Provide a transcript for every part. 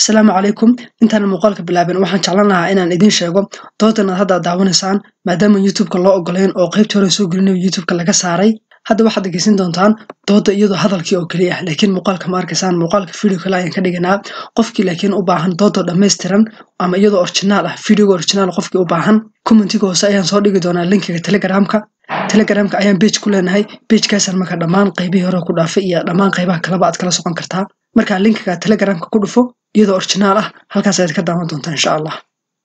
asalaamu calaykum intaan muuqaalka bilaabin waxaan jeclan lahaa inaan idiin sheego doodan aad hadda daawanaysaan maadaama youtubeka loo ogolayn oo qaybtii hore soo gelinayo youtubeka laga saaray hadda waxaad dhegeysan doontaan dooda iyadoo hadalkii oo keliya ah laakiin muuqaalka ma arkaysaan muuqaalka video kale ayaan ka dhiganaa qofkii laakiin u baahan dooda dhammaystiran ama iyadoo originaal ah videoga originaal qofkii u baahan commentiga hoose ayaan soo dhigi doonaa linkiga telegramka telegramka ayaan bage ku leenahay bagekaasaan marka dhammaan qaybihii hore ku dhaafay iyo dhammaan qaybaha kaleba aad kala socon kartaa markaa linkiga telegramka ku dhufo iyadoo originaal ah halkaas ayaad ka daawan doontaa insha allah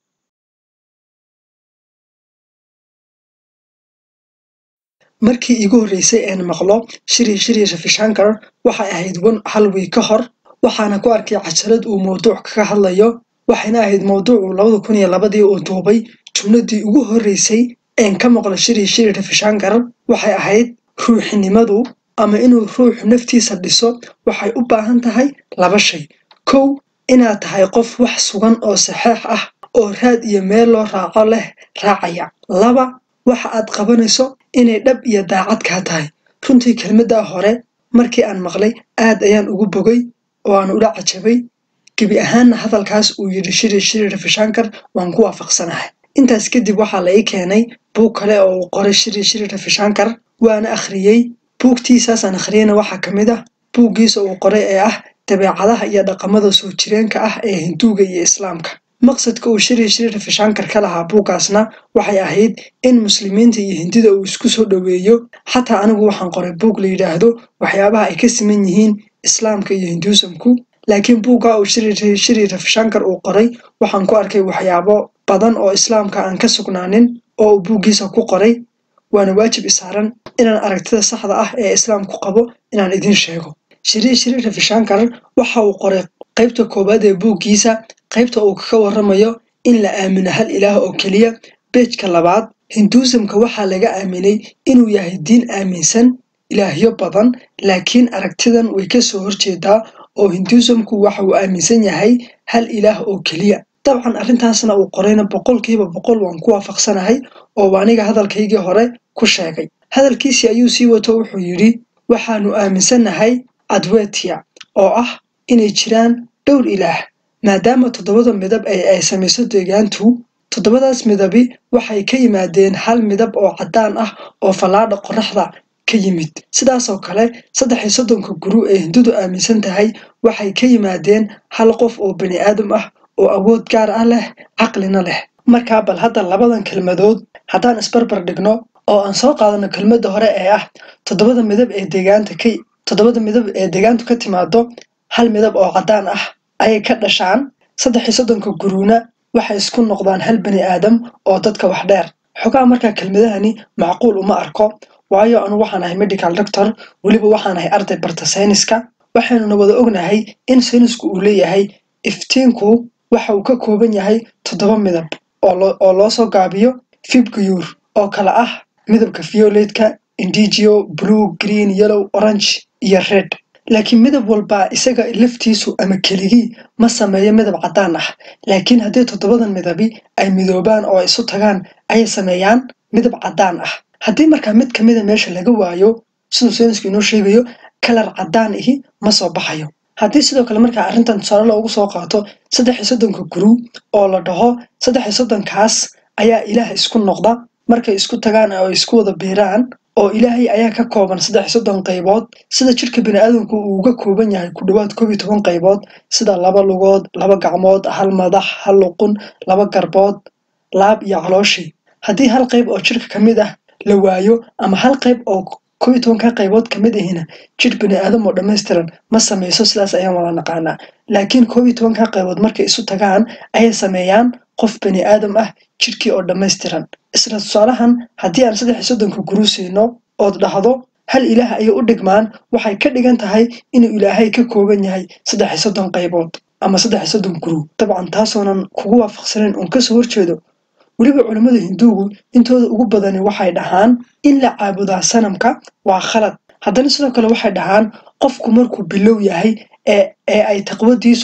markii iigu horreysay een maqlo shiri shiri rafishankar waxay ahayd wan hal wiig ka hor waxaana ku arkay cajalad uu mawduuc kaga hadlayo waxayna ahayd mawduucu labada kun iyo labadii uu duubay jumladii ugu horreysay een ka maqlo shiri shiri rafishankar waxay ahayd ruuxinimadu ama inuu ruuxu naftiisa dhiso waxay u baahan tahay laba shay kow inaad tahay qof wax sugan oo saxeex ah oo raad iyo meel loo raaco leh raacaya laba waxa aad qabanayso inay dhab iyo daacad kaa tahay runtii kelmaddaa hore markii aan maqlay aad ayaan ugu bogay oo aan ula cajabay gebi ahaanna hadalkaas uu yidhi shiri shiri rafishankar waan ku waafaqsanahay intaas kadib waxaa la ii keenay buug kale oo uu qoray shiri shiri rafishankar waana akhriyey buugtiisaasaan akhriyeyna waxaa ka mid ah buuggiisa uu qoray ee ah dabeecadaha iyo dhaqamada soo jireenka ah ee hinduuga iyo islaamka maqsadka uu shiri shiri rafishankar ka lahaa buuggaasna waxay ahayd in muslimiinta iyo hindida uu isku soo dhoweeyo xataa anigu waxaan qoray buug la yidhaahdo waxyaabaha ay ka siman yihiin islaamka iyo hinduusamku laakiin buugga uu shiri shiri rafishankar uu qoray waxaan ku arkay waxyaabo badan oo islaamka aan ka sugnaanin oo uu buuggiisa ku qoray waana waajib isaaran inaan aragtida saxda ah ee islaamku qabo inaan idiin sheego shiri shiri rafishankar waxa uu qoray qaybta koowaad ee buuggiisa qaybta uu kaga warramayo in la aamino hal ilaah oo keliya beejka labaad hinduusamka waxaa laga aaminay inuu yahay diin aaminsan ilaahyo badan laakiin aragtidan way ka soo horjeedaa oo hinduusamku waxa uu aaminsan yahay hal ilaah oo keliya dabcan arrintaasna uu qorayna boqolkiiba boqol waan ku waafaqsanahay oo aniga hadalkaygii hore ku sheegay hadalkiisii ayuu sii wato wuxuu yidhi waxaanu aaminsannahay adwetia oo ah inay jiraan dhowr ilaah maadaama toddobada midab ee ay samayso deegaantu toddobadaas midabi waxay ka yimaadeen hal midab oo caddaan ah oo fallaadha qoraxda ka yimid sidaasoo kale saddex iyo soddonka guru ee hindudu aaminsan tahay waxay ka yimaadeen hal qof oo bani aadam ah oo awood gaar ah leh caqlina leh markaa bal hadda labadan kelmadood haddaan isbarbar dhigno oo aan soo qaadano kelmadda hore ee ah toddobada midab ee deegaanta ka toddobada midab ee deegaantu ka timaado hal midab oo caddaan ah ayay ka dhashaan saddex iyo soddonka guruuna waxay isku noqdaan hal bani aadam oo dadka wax dheer xogaa markaa kelmadahani macquul uma arko waayo anu waxaan ahay medical doctor weliba waxaan ahay arday barta sayniska waxaynuna wada ognahay in saynisku uu leeyahay iftiinku waxa uu ka kooban yahay toddoba midab oo loo soo gaabiyo fibguyuur oo kale ah midabka violetka indigio blue green yellow orange iyo red laakiin midab walbaa isaga laftiisu ama keligii ma sameeyo midab caddaan ah laakiin haddii toddobadan midabi ay midoobaan oo isu tagaan ayay sameeyaan midab caddaan ah haddii markaa mid ka mida meesha laga waayo siduu saynisku inoo sheegayo kalar caddaan ihi ma soo baxayo haddii sidoo kale markaa arrintan tusaale loogu soo qaato saddex iyo soddonka guru oo la dhaho saddex iyo soddonkaas ayaa ilaah isku noqda markay isku tagaan oo isku wada biiraan oo ilaahay ayaa ka kooban saddex iyo soddon qaybood sida jidhka baniaadamku uu uga kooban yahay ku dhowaad koob iyo toban qaybood sida laba lugood laba gacmood hal madax hal luqun laba garbood laab iyo calooshii haddii hal qayb oo jidhka ka mid ah la waayo ama hal qayb oo koob iyo tobanka qaybood ka mid ahina jidh bani aadam oo dhammaystiran ma samayso sidaas ayaan wada naqaanaa laakiin koob iyo tobanka qaybood markay isu tagaan ayay sameeyaan qof bani aadam ah jidhkii oo dhammaystiran isla tusaalahan haddii aan saddex iyo soddonka guru siino ood dhahdo hal ilaah ayay u dhigmaan waxay ka dhigan tahay inuu ilaahay ka kooban yahay saddex iyo soddon qaybood ama saddex iyo soddon guru dabcan taasoonan kugu waafaqsanayn uon kasoo horjeedo weliba culammada hinduugu intooda ugu badani waxay dhahaan in la caabudaa sanamka waa khalad haddana sidoo kale waxay dhahaan qofku markuu bilow yahay ee ay taqwadiisu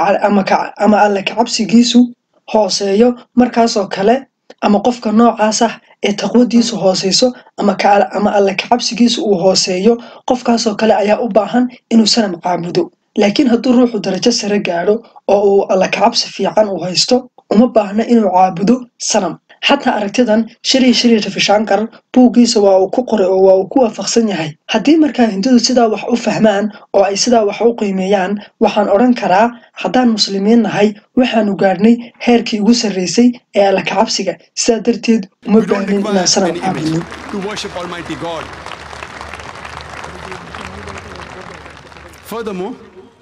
ama alle kacabsigiisu hooseeyo markaasoo kale ama qofka noocaas ah ee taqwadiisu hooseyso ama alle kacabsigiisu uu hooseeyo qofkaasoo kale ayaa u baahan inuu sanam caabudo laakiin hadduu ruuxu darajo sare gaadho oo uu alla kacabsi fiican uu haysto uma baahna inuu caabudo sanam xataa aragtidan shiri shiri rafishankar buuggiisa waa uu ku qoray oo waa uu ku waafaqsan yahay haddii markaa hindudu sidaa wax u fahmaan oo ay sidaa wax u qiimeeyaan waxaan odhan karaa haddaan muslimiin nahay waxaanu gaadhnay heerkii ugu sarreysay ee alla kacabsiga sidaa darteed uma We don't baahnin require inaan sanam any image caabudno to worship Almighty God. Furthermore,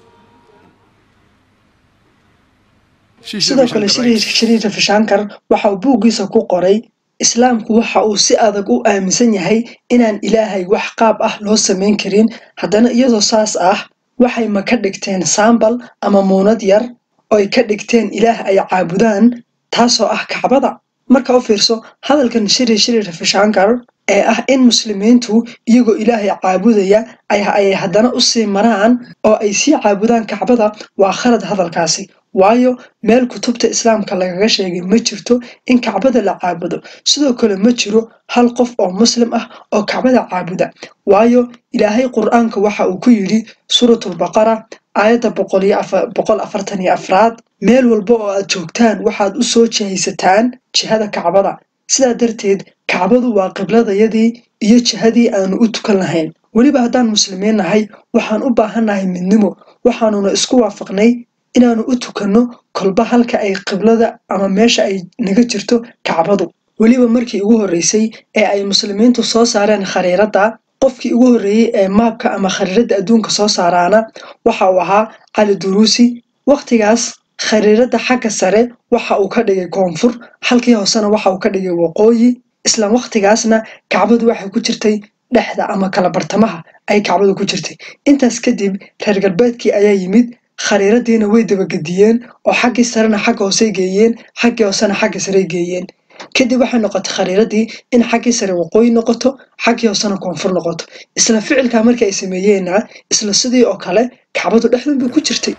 Sri Sri sidoo kale Ravi shiri writes, shiri rafishankar waxa uu buuggiisa ku qoray islaamku waxa uu si adag u aaminsan yahay inaan ilaahay wax qaab ah loo samayn karin haddana iyadoo saas ah waxay ma ka dhigteen saambal ama muunad yar oo ay ka dhigteen ilaah ay caabudaan taasoo ah kacbada marka u fiirso hadalkan shiri shiri rafishankar ee ah in muslimiintu iyagoo ilaahay caabudaya ay ay haddana u sii maraan oo ay sii caabudaan kacbada waa khalad hadalkaasi waayo meel kutubta islaamka lagaga sheegay ma jirto in kacbada la caabudo sidoo kale ma jiro hal qof oo muslim ah oo kacbada caabuda waayo ilaahay qur-aanka waxa uu ku yidhi suuratulbaqara aayadda boqol iyo afa- boqol afartan iyo afraad meel walba oo aad joogtaan waxaad u soo jihaysataan jihada kacbada sidaa darteed kacbadu waa qibladayadii iyo jihadii aanu u tukan lahayn weliba haddaan muslimiin nahay waxaan u baahannahay midnimo waxaanuna isku waafaqnay inaanu u tukanno kolba halka ay qiblada ama meesha ay naga jirto kacbadu weliba markii ugu horreysay ee ay muslimiintu soo saareen khariiradda qofkii ugu horreeyey ee maabka ama khariiradda adduunka soo saaraana waxa uu ahaa cali duruusi wakhtigaas khariiradda xagga sare waxa uu ka dhigay koonfur halkii hoosena waxa uu ka dhigay waqooyi isla wakhtigaasna kacbadu waxay ku jirtay dhexda ama kala bartamaha ay kacbadu ku jirtay intaas kadib reer galbeedkii ayaa yimid khariiradiina way dabagediyeen oo xaggii sarena xagga hoosey geeyeen xaggii hoosena xagga sarey geeyeen kadib waxay noqotay khariiradii in xaggii sare waqooyi noqoto xaggii hoosena koonfur noqoto isla ficilkaa markii ay sameeyeenna isla sidii oo kale kacbadu dhexdan bay ku jirtay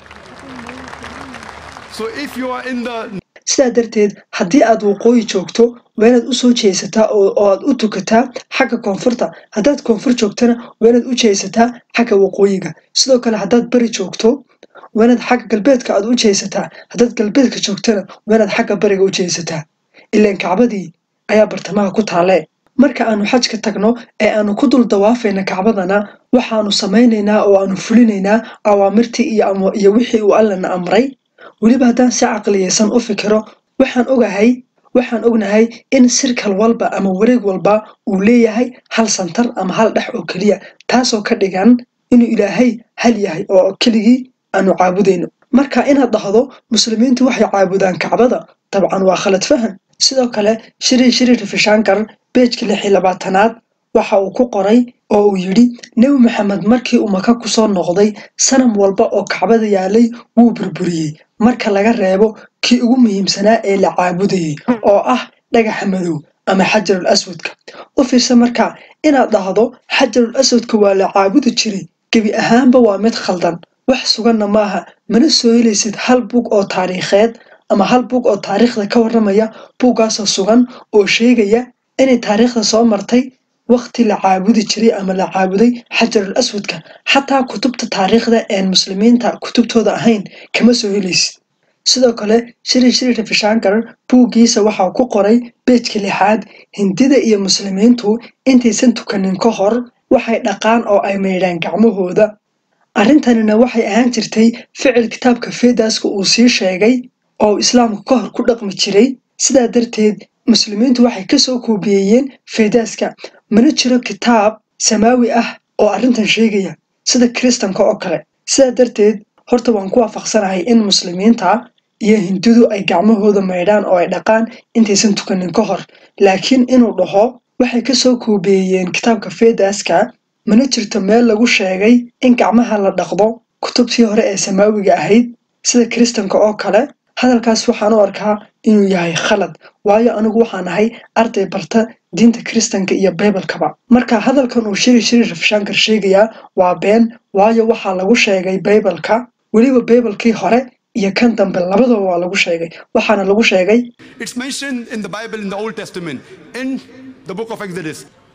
So if you are in the sidaa darteed haddii aad waqooyi joogto waa inaad u soo jeesataa oo oo aad u tukataa xagga koonfurta haddaad koonfur joogtana waa inaad u jeesataa xagga waqooyiga sidoo kale haddaad bari joogto waa inaad xagga galbeedka aad u jeesataa haddaad galbeedka joogtana waa inaad xagga bariga u jeesataa ilaan kacbadii ayaa bartamaha ku taalee marka aanu xajka tagno ee aanu ku dul dawaafayna kacbadana waxaanu samaynaynaa oo aanu fulinaynaa awaamirtii iyo ama- iyo wixii uu allana amray weliba haddaan si caqliyeysan u fikiro waxaan ogahay waxaan ognahay in sirkal walba ama wareeg walba uu leeyahay hal santar ama hal dhex oo keliya taasoo ka dhigan inuu ilaahay hal yahay oo keligii aanu caabudayno marka inaad dhahdo muslimiintu waxay caabudaan kacbada dabcan waa khalad fahan sidoo kale shiri shiri rafishankar beejka lix iyo labaatanaad waxa uu ku qoray oo uu yidhi nebi maxamed markii uu maka kusoo noqday sanam walba oo kacbada yaalay wuu burburiyey marka laga reebo kii ugu muhiimsanaa ee la caabudayay oo ah dhagaxa madow ama xajarul aswadka u fiirsa marka inaad dhahdo xajarul aswadka waa la caabudi jiray gebi ahaanba waa mid khaldan wax suganna maaha mana soo helaysid hal bug oo taariikheed ama hal bug oo taariikhda ka warramaya buuggaasoo sugan oo sheegaya inay taariikhda soo martay waqti la caabudi jiray ama la caabuday xajarul aswadka xataa kutubta taariikhda een muslimiinta kutubtooda ahayn kama soo helaysid sidoo kale shiri shiri rafishankar buuggiisa waxaa ku qoray beejka lixaad hindida iyo muslimiintu intaysan tukanin ka hor waxay dhaqaan oo ay maydhaan gacmahooda arrintanina waxay ahaan jirtay ficil kitaabka fedaska uu sii sheegay oo islaamku ka hor ku dhaqmi jiray sidaa darteed muslimiintu waxay kasoo koobiyeeyeen fedaska mana jiro kitaab samaawi ah oo arrintan sheegaya sida kiristanka oo kale sidaa darteed horta waan ku waafaqsanahay in muslimiinta iyo hindudu ay gacmahooda maydhaan oo ay dhaqaan intaysan tukanin ka hor laakiin inuu dhaho waxay kasoo koobeeyeen kitaabka fedaska mana jirto meel lagu sheegay in gacmaha la dhaqdo kutubtii hore ee samaawiga ahayd sida kiristanka oo kale hadalkaas waxaan u arkaa inuu yahay khalad waayo anigu waxaan ahay arday barta diinta kiristanka iyo baybalkaba marka hadalkan uu shiri shiri rafshankar sheegayaa waa been waayo waxaa lagu sheegay baybalka weliba baybalkii hore iyo kan dambe labadaba waa lagu sheegay waxaana lagu sheegay It's mentioned in the Bible in the Old Testament, in the book of Exodus.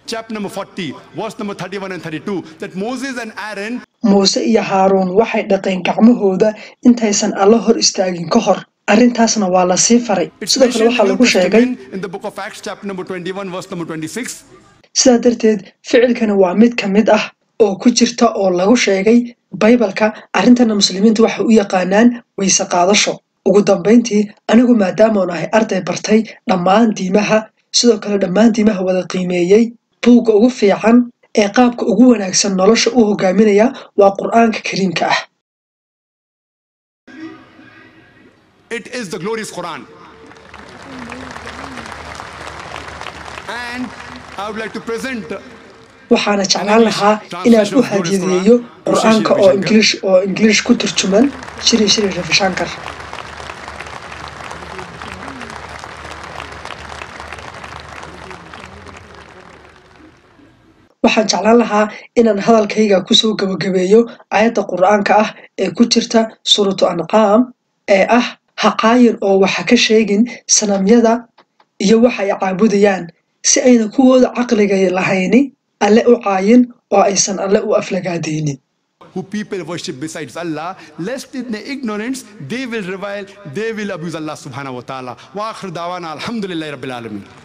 chapter number 40, verse number 31 and 32, that Moses and Aaron muuse iyo haaruun waxay dhaqeen gacmahooda intaysan alla hor istaagin ka hor arrintaasna waa la sii faray It's sidoo kale mentioned waxaa in the lagu New sheegay Testament in the book of Acts, chapter number 21, verse number 26. sidaa darteed ficilkani waa mid ka mid ah oo ku jirta oo lagu sheegay baybalka arrintana muslimiintu waxay u yaqaanaan weyse qaadasho ugu dambayntii anigu maadaamaan ahay arday bartay dhammaan diimaha sidoo kale dhammaan diimaha wada qiimeeyey buugga ugu fiican ee qaabka ugu wanaagsan nolosha u hogaaminaya waa qur-aanka kariimka ah It is the glorious Quran. And I would like to present waxaana jeclaan lahaa inaan u hadiyadeeyo qur-aanka oo ingiliish oo ingiliish ku turjuman shiri shiri rafishankar waxaan jeclaan lahaa inaan hadalkayga kusoo gabagabeeyo aayadda qur-aanka ah ee ku jirta suuratu ancaam ee ah ha caayin oo waxa ka sheegin sanamyada iyo waxa ay caabudayaan si ayna kuwooda caqliga lahayni alle u caayin oo aysan alle u aflagaadaynin who people worship besides Allah, lest in their ignorance they will revile, they will abuse Allah subhanahu wa ta'ala. Wa akhir dawana alhamdulillahi rabbil alamin.